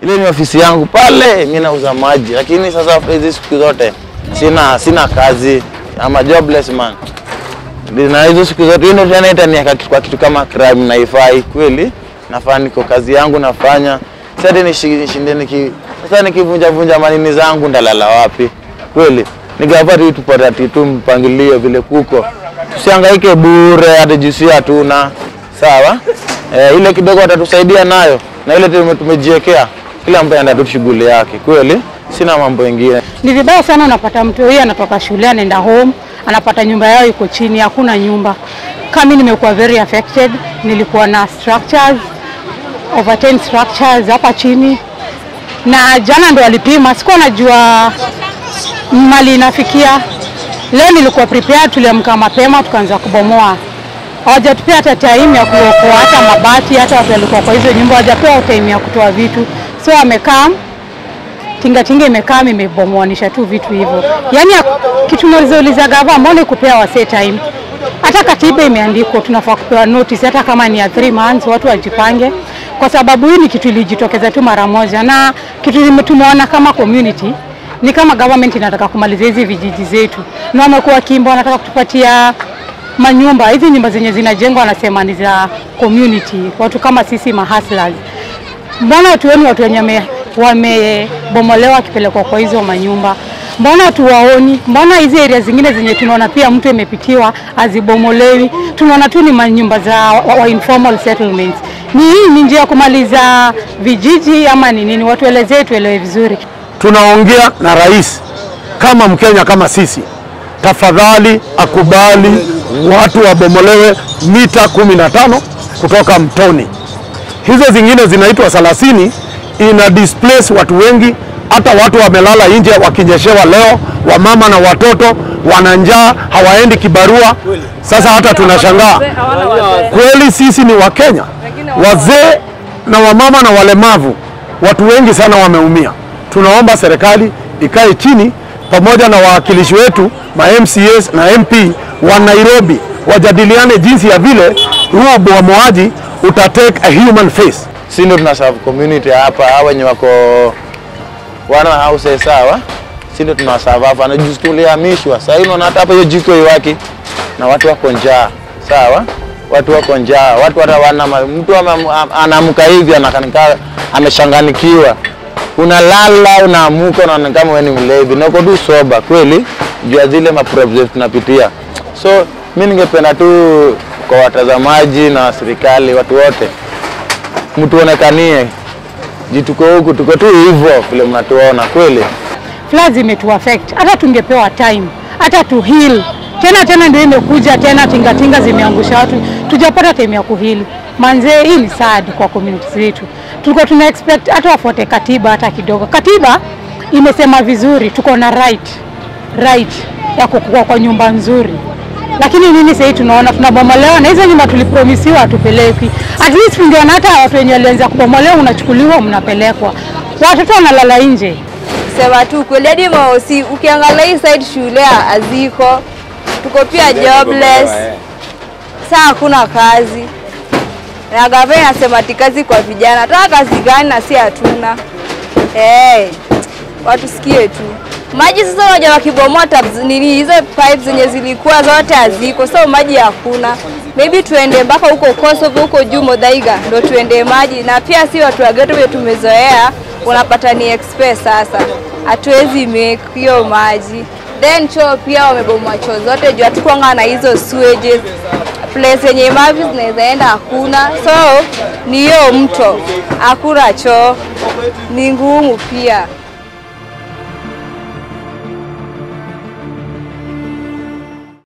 ile ni ofisi yangu pale, mimi nauza maji, lakini sasa hizi siku zote sina sina kazi, ama jobless man na hizo siku zote hiyo ndio tena itaniweka kitu- kwa kitu kama crime na ifai kweli. Nafaa niko kazi yangu nafanya, sasa nishi- nishinde niki sasa nikivunja vunja manini zangu ndalala wapi kweli? Ningapa tu tupate ati tu mpangilio vile kuko, tusihangaike bure, hata jusi hatuna sawa. Eh, ile kidogo watatusaidia nayo na ile tume- tumejiwekea, kila mtu anaenda tu shughuli yake kweli, sina mambo mengine. Ni vibaya sana, unapata mtu huyu anatoka shule anaenda home, anapata nyumba yao iko chini, hakuna nyumba. Kama mimi nimekuwa very affected, nilikuwa na structures over 10 structures hapa chini, na jana ndo walipima, sikuwa najua mali inafikia. Leo nilikuwa prepared, tuliamka mapema tukaanza kubomoa. Hawajatupea hata time ya kuokoa hata mabati, hata watu walikuwa kwa hizo nyumba hawajapewa time ya kutoa vitu, so wamekaa tingatinga imekaa imebomoanisha tu vitu hivyo. Yaani kitu nauliza gava, mbona kupea wasee time? Hata katiba imeandikwa tunafaa kupewa notice, hata kama ni ya 3 months, watu wajipange, kwa sababu hii ni kitu ilijitokeza tu mara moja, na kitu lime- tumeona kama community ni kama government inataka kumaliza hizi vijiji zetu, na wamekuwa kimbo, wanataka kutupatia manyumba hizi nyumba zenye zinajengwa, wanasema ni za community, watu kama sisi mahustlers mbona watu wenu watu wenye wame- wamebomolewa wakipelekwa kwa hizo manyumba, mbona hatuwaoni? Mbona hizi area zingine zenye tunaona pia mtu imepitiwa hazibomolewi? Tunaona tu ni manyumba za wa, wa informal settlements. Ni hii ni njia ya kumaliza vijiji ama ni nini? Watuelezee, tuelewe vizuri. tunaongea na rais kama Mkenya kama sisi, tafadhali akubali watu wabomolewe mita kumi na tano kutoka mtoni. Hizo zingine zinaitwa thelathini, ina displace watu wengi, hata watu wamelala nje wakinyeshewa leo, wamama na watoto wana njaa, hawaendi kibarua. Sasa hata tunashangaa kweli, sisi ni Wakenya, wazee na wamama na walemavu, watu wengi sana wameumia. Tunaomba serikali ikae chini pamoja na wawakilishi wetu ma MCAs na MP wa Nairobi wajadiliane jinsi ya vile huu ubomoaji uta take a human face. si ndio tuna serve community hapa, hawa wenye wako wana houses sawa, si ndio tunawaserve hapa, na juzi tulihamishwa. Sasa hivi unaona hata hapa hiyo jiko iwaki na watu wako njaa, sawa, watu wako njaa, watu hata wana ma- mtu ame- am- anaamka hivi anakanika ameshanganikiwa, unalala unaamuka, unaona kama wewe ni mlevi na uko tu soba kweli, juu ya zile maproblems tunapitia. So mi ningependa tu kwa watazamaji na serikali, watu wote mtuonekanie juu tuko huku, tuko tu hivyo vile mnatuona kweli. floods imetu affect, hata tungepewa time, hata tu heal tena tena, ndio imekuja tena, tingatinga zimeangusha watu, tujapata time ya kuheal. Manze, hii ni sad kwa community zetu. Tulikuwa tuna expect hata wafuate katiba hata kidogo. Katiba imesema vizuri, tuko na right right ya kukua kwa nyumba nzuri, lakini nini sasa tunaona tunabomolewa na hizo nyumba tulipromisiwa hatupelekwi. At least tungeona hata watu wenye walianza kubomolewa, unachukuliwa mnapelekwa, watoto wanalala nje. Sema tu kweli, hadi maosi ukiangalia hii side shule haziko, tuko pia jobless. Saa hakuna kazi na gavana inasema ati kazi kwa vijana. Tunataka kazi gani na si hatuna? Hey, watu sikie tu maji sasa. Unajua wakibomoa tabs nini, hizo pipes zenye zilikuwa zote haziko, so maji hakuna. Maybe tuende mpaka huko Kosovo huko juu Modhaiga ndo tuende maji, na pia si watu wa ghetto vile tumezoea, unapata ni express. Sasa hatuwezi make hiyo maji, then choo pia wamebomoa choo zote juu hatukuanga na hizo sewage place yenye mavi zinaweza enda hakuna, so ni hiyo mto, hakuna choo, ni ngumu pia.